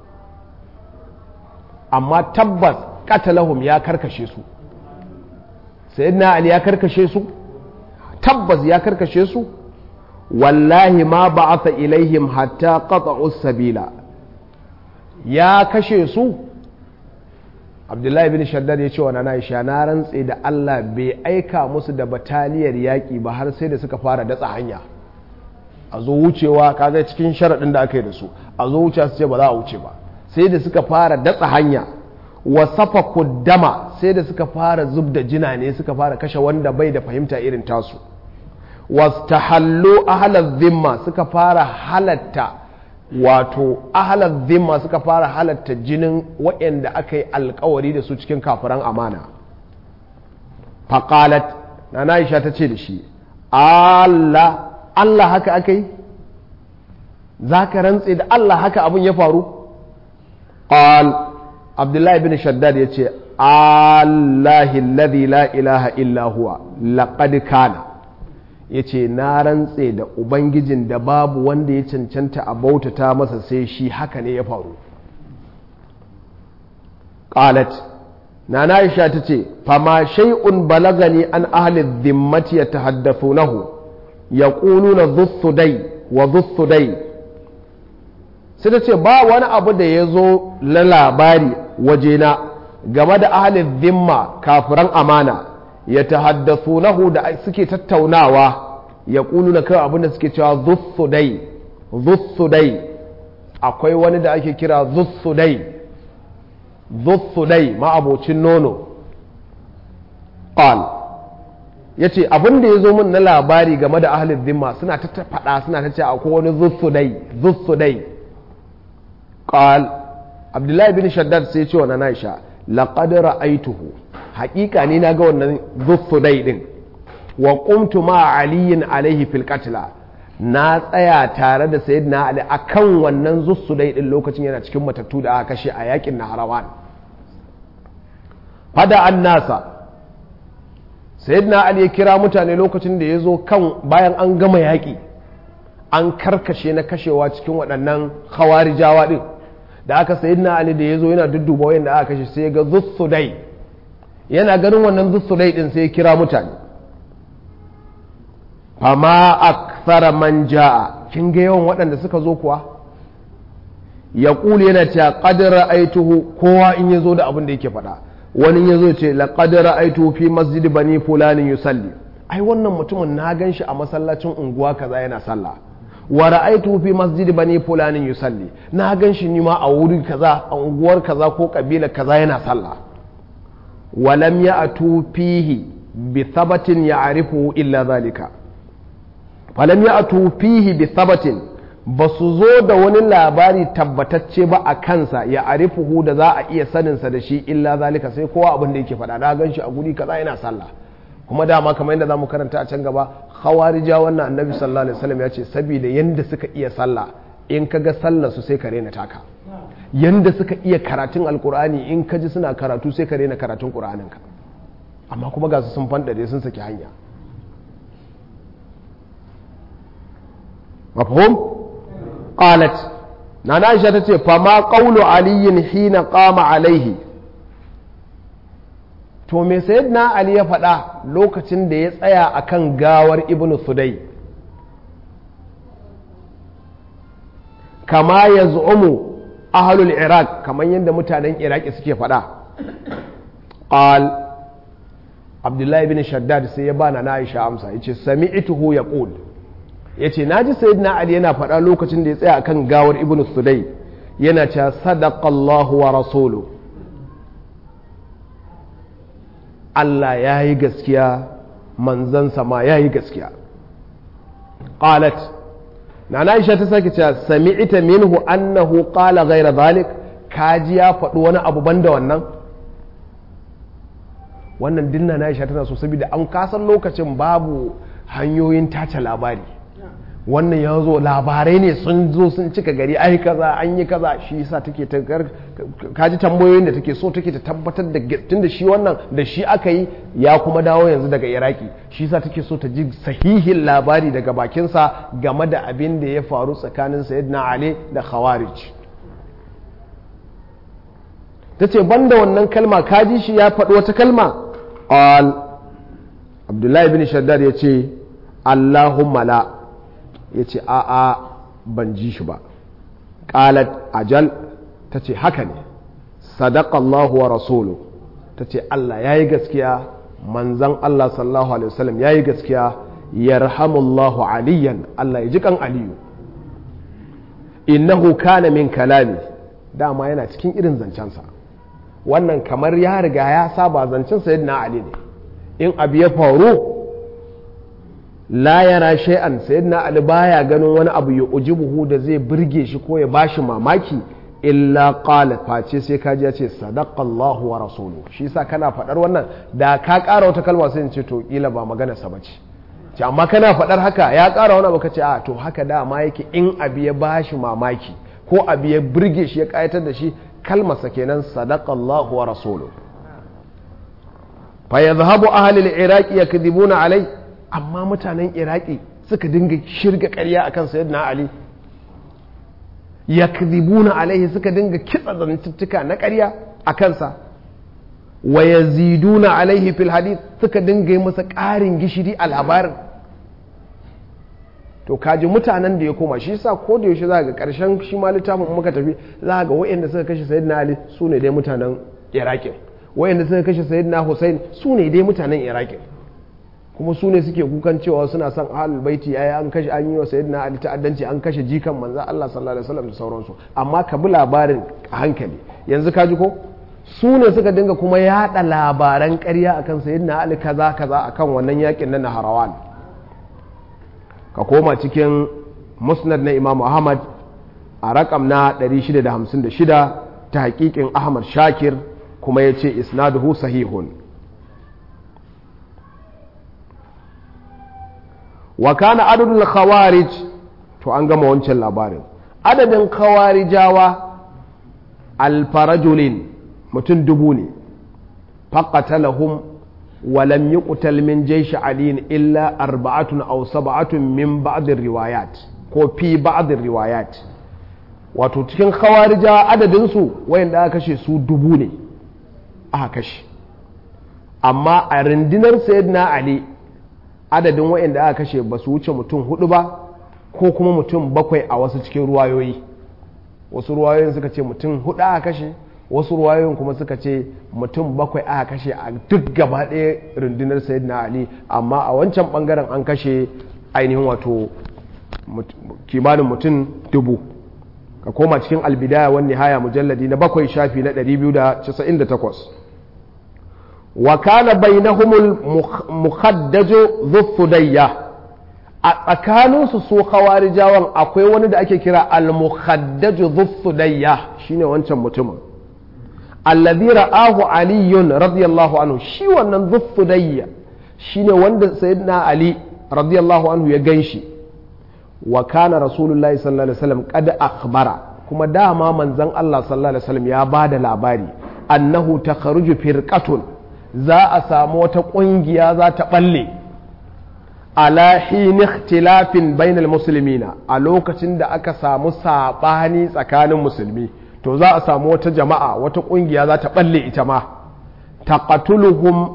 amma tabbas ƙatalahum ya karkashe su sayyidina ali ya karkashe su tabbas ya karkashe su wallahi ma ba'atha ilaihim hatta qata'u sabila ya kashe su abdullahi bin shaddad ya ce wa nana isha na rantse da Allah bai aika musu da bataliyar yaƙi ba har sai da suka fara datsa hanya a zo wucewa kaga cikin sharaɗin da aka yi da su a zo wuce su ce ba za a wuce ba sai da suka fara datsa hanya wa safa kuddama sai da suka fara zub da jina ne suka fara kashe wanda bai da fahimta irin tasu wastahallu ahlal zimma suka fara halatta wato ahlal zimma suka fara halatta jinin waɗanda aka yi alkawari da su cikin kafiran amana faqalat na Aisha ta ce da shi Allah Allah haka aka yi za ka rantse da Allah haka abin ya faru qal abdullahi bin shaddad ya ce Allahi alladhi la ilaha illa huwa laqad kana ya ce na rantse da ubangijin da babu wanda ya cancanta a bautata masa sai shi haka ne ya faru qalat na Aisha ta ce fama shay'un balagani an ahli dhimmati yatahaddathunahu yaquluna dhussudai wa dhussudai sai ta ce ba wani abu da ya zo na labari wajena game da ahalin zimma kafiran amana ya tahaddasu nahu da suke tattaunawa ya ƙulu na kawai abinda suke cewa zussudai zussudai akwai wani da ake kira zussudai zussudai ma'abocin nono ƙal ya ce abinda ya zo min na labari game da ahalin zimma suna ta faɗa suna ta ce akwai wani zussudai zussudai قال عبد الله بن شداد sai ce wa Aisha laqad ra'aytuhu haqiqa ni naga wannan zuffudai din wa qumtu ma aliyin alaihi fil qatla na tsaya tare da sayyidina ali akan wannan zuffudai din lokacin yana cikin matattu da aka kashe a yakin naharawan fada annasa sayyidina ali ya kira mutane lokacin da ya zo kan bayan an gama yaƙi an karkashe na kashewa cikin waɗannan khawarijawa din da aka sayi na ali da ya zo yana dudduba wayan da aka kashe sai ga zussudai yana ganin wannan zussudai din sai ya kira mutane fama akthara man jaa kin ga yawan waɗanda suka zo kuwa ya kuli yana cewa qad ra'aituhu kowa in ya zo da abin da yake faɗa wani ya zo ce laqad ra'aituhu fi masjid bani fulani yusalli ai wannan mutumin na gan shi a masallacin unguwa kaza yana sallah wa ra'aytu fi masjid bani fulanin yusalli na gan shi ni ma a wuri kaza a unguwar kaza ko kabila kaza yana sallah wa lam ya'tu fihi bi thabatin ya'rifu illa zalika fa lam ya'tu fihi bi thabatin ba su zo da wani labari tabbatacce ba a kansa ya arifuhu da za a iya saninsa da shi illa zalika sai kowa abin da yake faɗa na gan shi a guri kaza yana sallah kuma dama kamar yadda zamu karanta a can gaba khawarija wannan annabi sallallahu alaihi wasallam ya ce saboda yanda suka iya sallah in ka ga sallar su sai ka rena taka yanda suka iya karatun alkur'ani in ka ji suna karatu sai ka rena karatun qur'anin ka amma kuma ga su sun fandare sun saki hanya mafhum qalat nana aisha tace fa ma qawlu aliyin hina qama alaihi to me sayyidina ali ya faɗa lokacin da ya tsaya akan gawar ibn sudai kama ya zu'umu ahalul iraq kamar yadda mutanen iraki suke faɗa qal abdullahi bin shaddad sai ya bana na aisha amsa yace sami'tuhu yaqul ya ce na ji sayyidina ali yana faɗa lokacin da ya tsaya akan gawar ibn sudai yana cewa sadaqallahu wa rasulu Allah ya yi gaskiya manzansa ma ya yi gaskiya qalat na na isha ta sake cewa sami'ita minhu annahu qala ghayra zalik kaji ya faɗi wani abu banda wannan wannan dinna na isha tana so saboda an kasan lokacin babu hanyoyin tace labari wannan ya zo labarai ne sun zo sun cika gari ai kaza an yi kaza shi yasa take ta kaji tambayoyin da take so take ta tabbatar da tun da shi wannan da shi aka yi ya kuma dawo yanzu daga iraki shi yasa take so ta ji sahihin labari daga bakinsa game da abin da ya faru tsakanin sayyidina ali da khawarij ta ce banda wannan kalma kaji shi ya faɗi wata kalma qal abdullahi bin shaddad ya ce allahumma la ya ce a'a ban ji shi ba qalat ajal ta ce haka ne sadakallahu wa rasulu ta ce Allah ya yi gaskiya manzan Allah sallallahu alaihi wasallam ya yi gaskiya yarhamullahu aliyan Allah ya ji kan aliyu innahu kana min kalami dama yana cikin irin zancensa wannan kamar ya riga ya saba zancen sayyidina ali ne in abu ya faru la yara shay'an sayyidina ali baya ganin wani abu ya ujibuhu da zai burge shi ko ya bashi mamaki illa qala face sai kaji ya ce sadaqallahu wa rasuluhu shi yasa kana faɗar wannan da ka ƙara wata kalma sai in ce to kila ba magana sa bace ce amma kana faɗar haka ya ƙara wani abu kace a to haka dama yake in abu ya bashi mamaki ko abu ya burge shi ya ƙayatar da shi kalmarsa kenan sadaqallahu wa rasuluhu fa yadhhabu ahli al-iraqi yakdhibuna alai amma mutanen iraki suka dinga shirga ƙarya akan sayyidina ali yakdhibuna alaihi suka dinga kitsa zantuttuka na ƙarya a kansa wa yaziduna alaihi fil hadith suka dinga yi masa ƙarin gishiri a labarin to kaji mutanen da ya koma shi yasa ko da yaushe za ga ƙarshen shi ma littafin muka tafi za ga waɗanda suka kashe sayyidina ali su ne dai mutanen iraki waɗanda suka kashe sayyidina hussein su ne dai mutanen iraki kuma su ne suke kukan cewa suna son ahlul baiti ai an kashe an yi wa sayyidina ali ta'addanci an kashe jikan manzo Allah sallallahu alaihi wasallam da sauransu amma ka bi labarin a hankali yanzu ka ji ko su ne suka dinga kuma yada labaran ƙarya akan sayyidina ali kaza kaza akan wannan yakin na Naharawan ka koma cikin musnad na Imam Ahmad a rakam na 656 ta hakikin Ahmad Shakir kuma yace isnaduhu sahihun wa kana adadul khawarij to an gama wancan labarin adadin khawarijawa alfarajulin mutum dubu ne faqatalahum wa lam yuqtal min jaysh ali illa arba'atun aw sab'atun min ba'd riwayat ko fi ba'd riwayat wato cikin khawarijawa adadin su wayanda aka kashe su dubu ne aka kashe amma a rundunar sayyidina ali adadin waɗanda aka kashe ba su wuce mutum hudu ba ko kuma mutum bakwai a wasu cikin ruwayoyi wasu ruwayoyin suka ce mutum hudu aka kashe wasu ruwayoyin kuma suka ce mutum bakwai aka kashe a duk gaba ɗaya rundunar sayyidina ali amma a wancan bangaren an kashe ainihin wato kimanin mutum dubu ka koma cikin albidaya wani haya mujalladi na bakwai shafi na 298 wa kana bainahumul mukhaddaju dhuffudayya a tsakaninsu su khawarijawan akwai wani da ake kira al-mukhaddaju dhuffudayya shine wancan mutumin alladhi ra'ahu aliyun radiyallahu anhu shi wannan dhuffudayya shine wanda sayyidina ali radiyallahu anhu ya ganshi wa kana rasulullahi sallallahu alaihi wasallam qad akhbara kuma dama manzon Allah sallallahu alaihi wasallam ya bada labari annahu takharuju firqatun za a samu wata ƙungiya za ta ɓalle ala hin ikhtilafin bainal muslimina a lokacin da aka samu saɓani tsakanin musulmi to za a samu wata jama'a wata ƙungiya za ta ɓalle ita ma taqatuluhum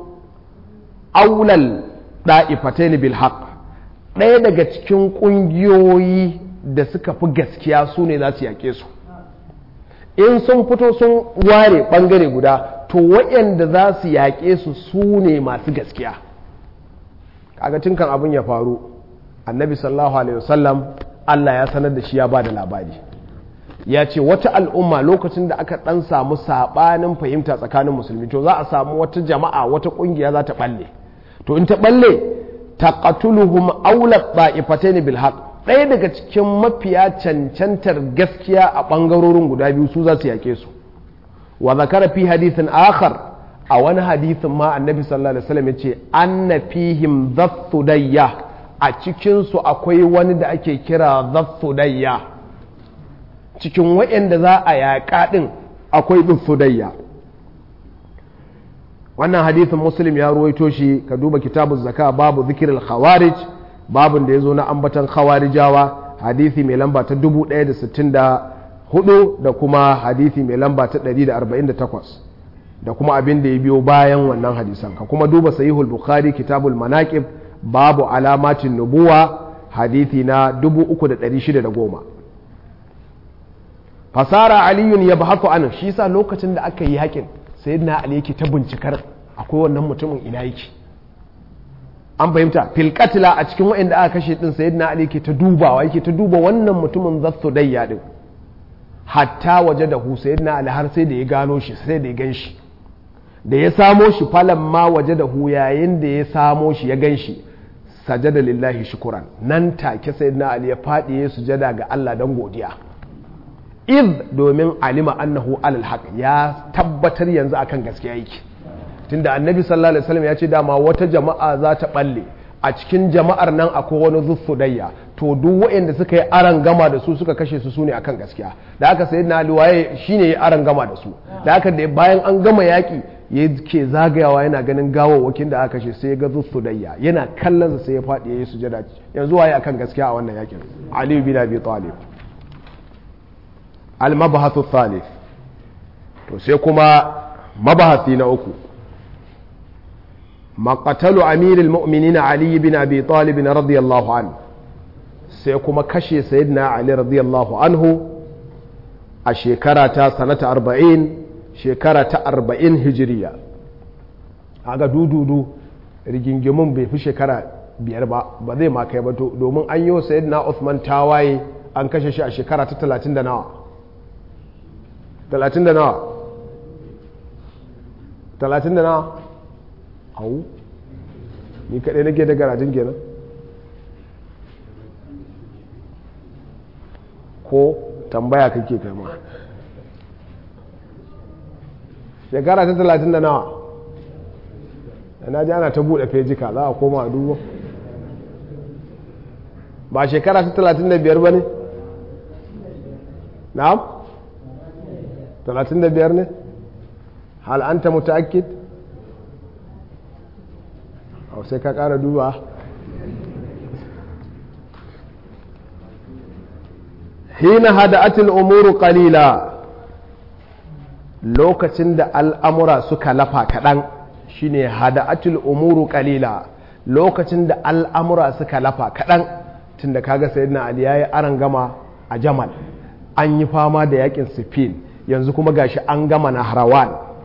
aulal da'ifatain bil haqq ɗaya daga cikin ƙungiyoyi da suka fi gaskiya su ne za su yaƙe su in sun fito sun ware ɓangare guda to waɗanda za su yaƙe su su ne masu gaskiya kaga tun kan abin ya faru annabi sallallahu alaihi wasallam Allah ya sanar da shi ya ba da labari ya ce wata al'umma lokacin da aka ɗan samu saɓanin fahimta tsakanin musulmi to za a samu wata jama'a wata ƙungiya za ta ɓalle to in ta ɓalle ta ƙatuluhum aulat ba'ifatain bil haq ɗaya daga cikin mafiya cancantar gaskiya a ɓangarorin guda biyu su za su yaƙe su wa zakara fi hadithin akhar a wani hadithin ma annabi sallallahu alaihi wasallam yace anna fihim dhathudayya a cikin su akwai wani da ake kira dhathudayya cikin waɗanda za a yaƙa ɗin akwai dhathudayya wannan hadithin muslim ya ruwaito shi ka duba kitabun zaka babu zikirin khawarij babun da ya zo na ambatan khawarijawa hadithi mai lamba ta 1064 da kuma hadithi mai lamba ta 148 da kuma abin da ya biyo bayan wannan hadisan ka kuma duba sahihul bukhari kitabul manaqib babu alamatin nubuwa hadithi na 3610 fasara aliyun ya bahaku an shi sa lokacin da aka yi haƙin sayyidina ali yake ta bincikar akwai wannan mutumin ina yake an fahimta filkatila a cikin waɗanda aka kashe din sayyidina ali yake ta dubawa yake ta duba wannan mutumin zatsu dayya din hatta waje da hu sayyidina ali har sai da ya gano shi sai da ya gan shi da ya samo shi falan ma waje da hu yayin da ya samo shi ya gan shi sajada lillahi shukuran nan take sayyidina ali ya faɗi ya sujada ga Allah dan godiya iz domin alima annahu alal haq ya tabbatar yanzu akan gaskiya yake tunda annabi sallallahu alaihi wasallam ya ce dama wata jama'a za ta balle a cikin jama'ar nan akwai wani zuffudayya to duk waɗanda suka yi aran gama da su suka kashe su su ne akan gaskiya da aka sayi na waye shine ya aran gama da su da aka da bayan an gama yaƙi ya ke zagayawa yana ganin gawawwakin da aka kashe sai ya ga zuffudayya yana kallon sai ya faɗi ya yi sujada yanzu waye akan gaskiya a wannan yaƙin ali bin abi talib al-mabahathu thalith to sai kuma mabahasi na uku maqatalu amirul mu'minin ali bin abi talib radiyallahu anhu sai kuma kashe sayyidina ali radiyallahu anhu a shekara ta sanata 40 shekara ta 40 hijiriya aga dududu rigingimun bai fi shekara biyar ba ba zai ma kai ba domin an yi wa sayyidina Uthman tawaye an kashe shi a shekara ta 30 da nawa talatin da nawa talatin da nawa hau ni kaɗai nake da garajin kenan ko tambaya kake kama shekara ta talatin da nawa na ji ana ta buɗe fejika za a koma a duba ba shekara ta talatin da biyar ba ne na'am talatin da biyar ne hal anta mutaakkid au sai ka kara duba hina hada'atul umuru qalila lokacin da al'amura suka lafa kaɗan shine hada'atul umuru qalila lokacin da al'amura suka lafa kaɗan tunda kaga sayyidina ali yayi aran gama a jamal an yi fama da yakin sifin yanzu kuma gashi an gama na harawan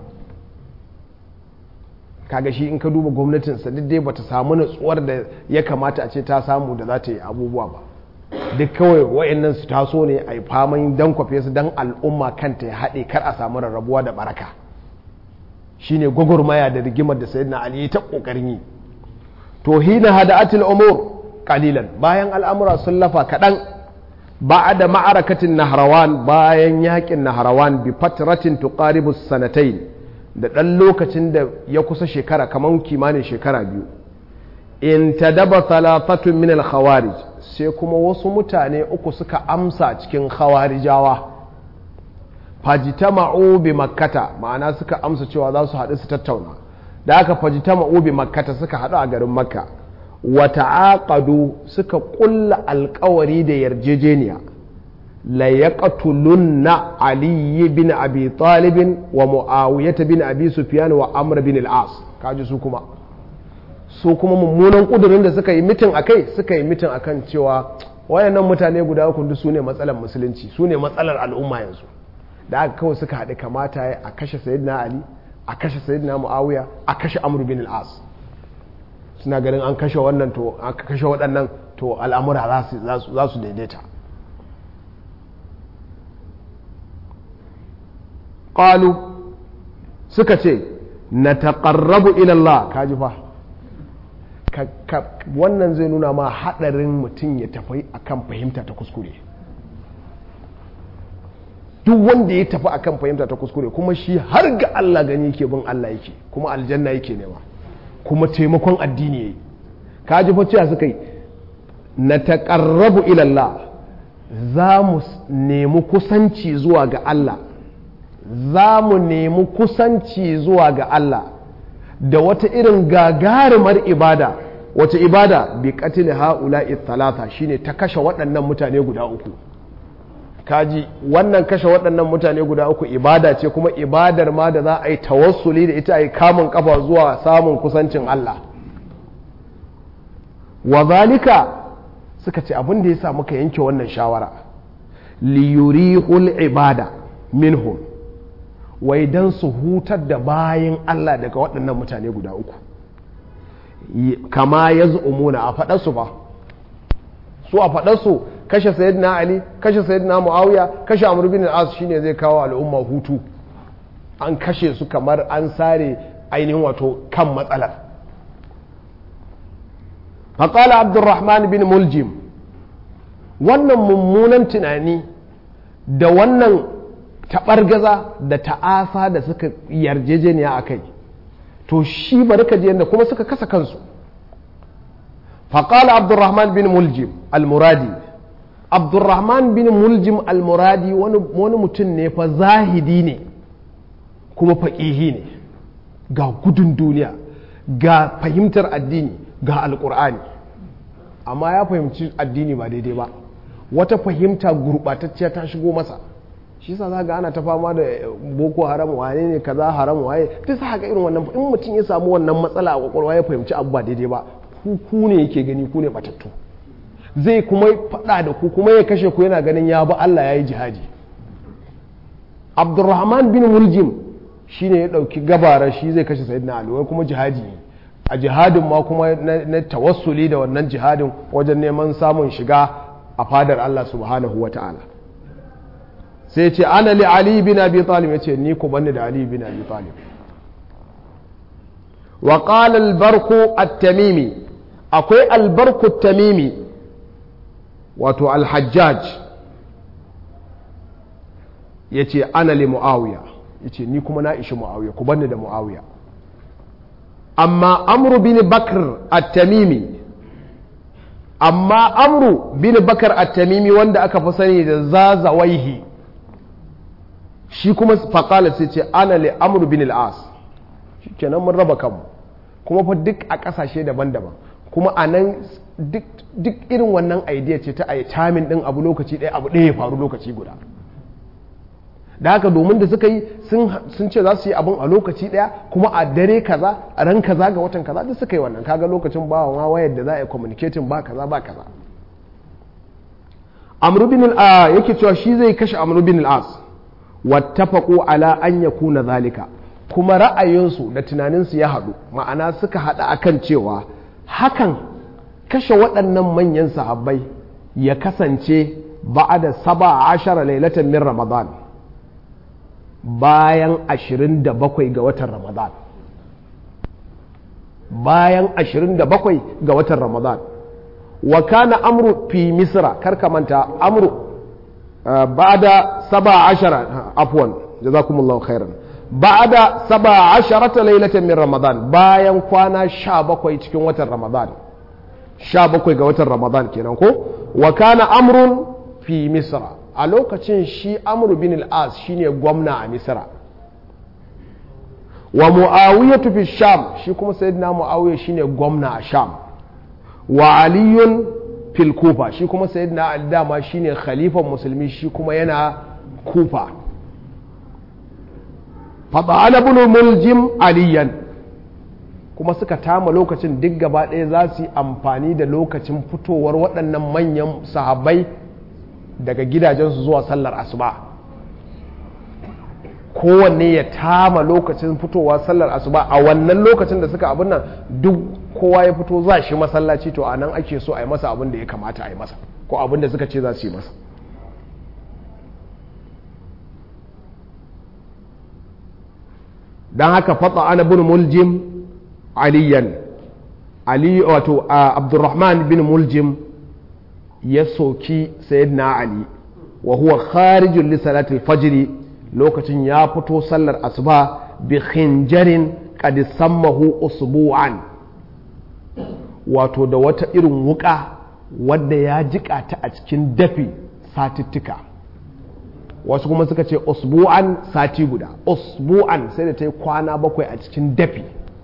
kaga shi in ka duba gwamnatinsa duk dai bata samu natsuwar da ya kamata a ce ta samu da za ta yi abubuwa ba duk kawai wa'annan su taso ne a yi faman dan kwafe su dan al'umma kanta ya haɗe kar a samu rarrabuwa da baraka shine gwagwarmaya da rigimar da sayyidina ali ta kokarin yi to hina hada'atul umur qalilan bayan al'amura sun lafa kaɗan بعد معركة النهروان bayan yakin nahrawan bi fatratin tuqaribu sanatain da ɗan lokacin da ya kusa shekara kamar kimanin shekara biyu in tadaba thalathatun min al-khawarij sai kuma wasu mutane uku suka amsa cikin khawarijawa fajitama'u bi makkata ma'ana suka amsa cewa za su haɗu su tattauna da aka fajitama'u bi makkata suka haɗu a garin makka wata'aqadu suka kulla alkawari da yarjejeniya la yaqtulunna ali bin abi talib wa muawiyah bin abi sufyan wa amr bin al-as kaji su kuma su kuma mummunan kudurin da suka yi mitin akai suka yi mitin akan cewa wayannan mutane guda uku su ne matsalar musulunci su ne matsalar al'umma yanzu da aka kawai suka haɗu kamata a kashe sayyidina ali a kashe sayyidina muawiya a kashe amr bin al-as suna ganin an kashe wannan to an kashe waɗannan to al'amura za su daidaita ƙalu suka ce na taƙarrabu ilallah kaji fa wannan zai nuna ma haɗarin mutum ya tafi akan fahimta ta kuskure duk wanda ya tafi akan fahimta ta kuskure kuma shi har ga Allah gani yake bin Allah yake kuma aljanna yake nema kuma taimakon addini yayi kaji fa cewa suka yi na taƙarrabu ilallah za mu nemi kusanci zuwa ga Allah za mu nemi kusanci zuwa ga Allah da wata irin gagarumar ibada wata ibada bi qatil haula'i thalatha shine ta kashe waɗannan mutane guda uku kaji wannan kashe waɗannan mutane guda uku ibada ce kuma ibadar ma da za a yi tawassuli da ita a yi kamun kafa zuwa samun kusancin Allah wa zalika suka ce abin da ya sa muka yanke wannan shawara liyurihul ibada minhum wai don su hutar da bayan Allah daga waɗannan mutane guda uku kama ya umuna a faɗarsu ba su a faɗarsu kashe sayyidina ali kashe sayyidina muawiya kashe amr bin al-as shine zai kawo al'umma hutu an kashe su kamar an sare ainihin wato kan matsalar faƙala abdurrahman bin muljim wannan mummunan tunani da wannan taɓargaza da ta'asa da suka yarjejeniya a kai to shi bari ka je kuma suka kasa kansu faƙala abdurrahman bin muljim al-muradi abdurrahman bin muljim al-muradi wani mutum ne fa zahidi ne kuma faƙihi ne ga gudun duniya ga fahimtar addini ga alƙur'ani amma ya fahimci addini ba daidai ba wata fahimta gurɓatacciya ta shigo masa shi sa za ga ana ta fama da boko haram wane ne kaza haram waye ta sa haka irin wannan in mutum ya samu wannan matsala a kwakwalwa ya fahimci abu ba daidai ba ku ne yake gani ku ne batattu zai kuma faɗa da ku kuma ya kashe ku yana ganin ya ba Allah ya yi jihadi abdurrahman bin muljim shine ya ɗauki gabara shi zai kashe sayyidina ali wai kuma jihadi ne a jihadin ma kuma na tawassuli da wannan jihadin wajen neman samun shiga a fadar Allah subhanahu wa ta'ala sai ce ana li ali bin abi talib ya ce ni ku banni da ali bin abi talib wa qala al-barku at-tamimi akwai al-barku at-tamimi wato al-hajjaj yace ana li muawiya yace ni kuma na ishi muawiya ku banni da muawiya amma amru bin bakr at-tamimi amma amru bin bakar at-tamimi wanda aka fi sani da zazawaihi shi kuma faƙala sai ce ana le amru bin al-as shi kenan mun raba kanmu kuma fa duk a ƙasashe daban-daban kuma a nan duk irin wannan idea ce ta a tamin ɗin abu lokaci ɗaya abu ɗaya ya faru lokaci guda da haka domin da suka yi sun ce za su yi abin a lokaci ɗaya kuma a dare kaza a ran kaza ga watan kaza duk suka yi wannan kaga lokacin ba wa wayar da za a yi communicating ba kaza ba kaza amru bin al yake cewa shi zai kashe amru bin al-as wattafaqu ala an yakuna zalika kuma ra'ayinsu da tunaninsu ya haɗu ma'ana suka haɗa akan cewa hakan kashe waɗannan manyan sahabbai ya kasance ba'ada saba ashara lailatan min ramadan bayan ashirin da bakwai ga watan ramadan bayan ashirin da bakwai ga watan ramadan wa kana amru fi misra karka manta amru ba'da saba ashara afwan jazakumullahu khairan ba'da saba asharata lailatan min ramadan bayan kwana sha bakwai cikin watan ramadan sha bakwai ga watan ramadan kenan ko wa kana amrun fi misra a lokacin shi amru bin al-as shine gwamna a misra wa muawiyatu fi sham shi kuma sayyidina muawiya shine gwamna a sham wa aliyun fil kufa shi kuma sayyidina ali dama shine khalifan musulmi shi kuma yana kufa fada'ala ibn muljim aliyan kuma suka tama lokacin duk gaba ɗaya za su yi amfani da lokacin fitowar waɗannan manyan sahabbai daga gidajensu zuwa sallar asuba kowanne ya tama lokacin fitowa sallar asuba a wannan lokacin da suka abin nan duk kowa ya fito za shi masallaci to a nan ake so a yi masa abin da ya kamata a yi masa ko abin da suka ce za su yi masa don haka fata ana bin muljim aliyan ali wato abdurrahman bin muljim ya soki sayyidina ali wa huwa kharijun li salatil fajri lokacin ya fito sallar asuba bi khinjarin qad sammahu usbu'an wato da wata irin wuka wadda ya jika ta a cikin dafi satittika wasu kuma suka ce usbu'an sati guda usbu'an sai da ta yi kwana bakwai a cikin dafi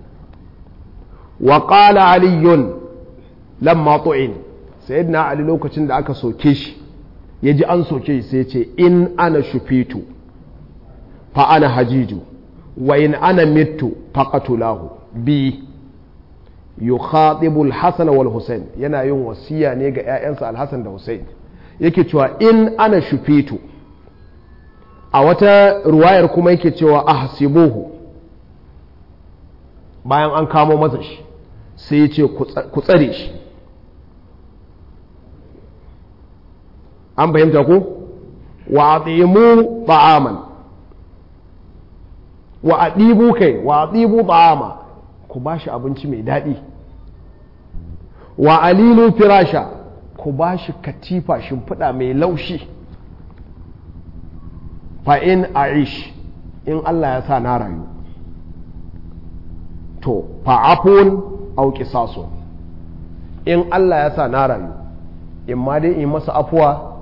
wa qala aliyun lamma tu'in sayyidina ali lokacin da aka soke shi ya ji an soke shi sai ce in ana shufitu fa ana hajiju wa in ana mittu faqatulahu bi yukhatibu al-hasan wal husayn yana yin wasiya ne ga ƴaƴansa al-hasan da husayn yake cewa in ana shufitu a wata ruwayar kuma yake cewa ahsibuhu bayan an kamo masa shi sai ya ce ku tsare shi an fahimta ku wa atimu ta'aman wa adibu kai wa adibu ta'ama ku ba shi abinci mai daɗi wa alilu firasha ku ba shi katifa shimfiɗa mai laushi fa in aish in Allah ya sa na rayu to fa'afun au qisasun in Allah ya sa na rayu in ma dai in masa afuwa